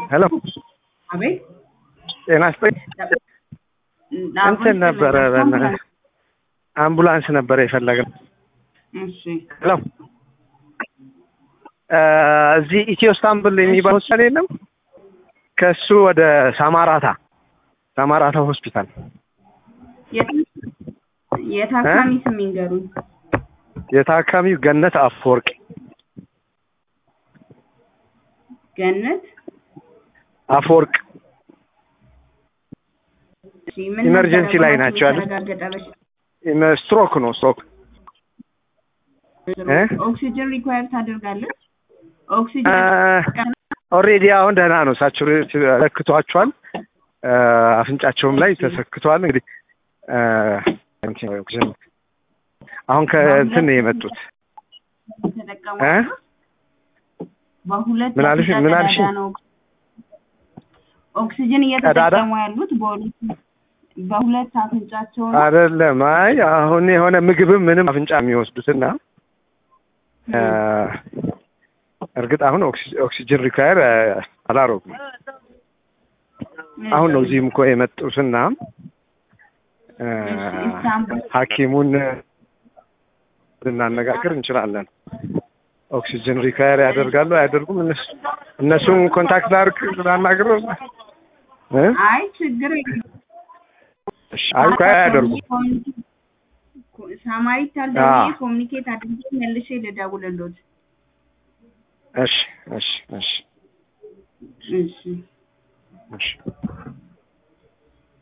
ሄሎ አቤት ጤና ይስጥልኝ። እንትን ነበረ በእናትህ አምቡላንስ ነበረ የፈለግን። እሺ ሄሎ እዚህ ኢትዮ ስታንቡል የሚባል ሆስፒታል የለም? ከእሱ ወደ ሳማራታ ሳማራታ ሆስፒታል የታካሚ ስም ይንገሩኝ። የታካሚው ገነት አፈወርቅ ገነት አፈወርቅ እሺ፣ ምን ኢመርጀንሲ ነበረ ላይ ጉዳቱ ናቸው ያሉት? የተረጋገጠ በሽታ? ስትሮክ ነው ስትሮክ እ? ኦክሲጅን ሪኳየር ታደርጋለች? ኦክሲጅን ኦልሬዲ አሁን ደህና ነው። ሳቹሬት ለክቷቸዋል። አፍንጫቸውም ላይ ተሰክቷል። እንግዲህ አ፣ ኦክሲጅን አሁን ከእንትን ነው የመጡት ተጠቀሙ እ? በሁለት ምን አልሽ? አፍንጫ ምን አልሽ? ቀዳዳ ነው ኦክሲጅን እየተጠቀሙ ያሉት በሁለት በሁለት አፍንጫቸው ነው። አይደለም። አይ አሁን የሆነ ምግብም ምንም አፍንጫ የሚወስዱትና አ፣ እርግጥ አሁን ኦክሲ- ኦክሲጅን ሪኳየር አላረጉም። አሁን ነው እዚህም እኮ የመጡትና አ፣ ኢስታንቡል ሐኪሙን ልናነጋግር እንችላለን። ኦክሲጅን ሪኳየር ያደርጋሉ አያደርጉም? እነሱ እነሱን ኮንታክት ላድርግ ላናግር እ? አይ ችግር የለም። እሺ፣ አይ እኮ አያደርጉም። ሳማሪት አዎ። ታልደውዬ ኮሚኒኬት አድርጌ መልሼ ልደውልልዎት። እሺ፣ እሺ፣ እሺ፣ እሺ እሺ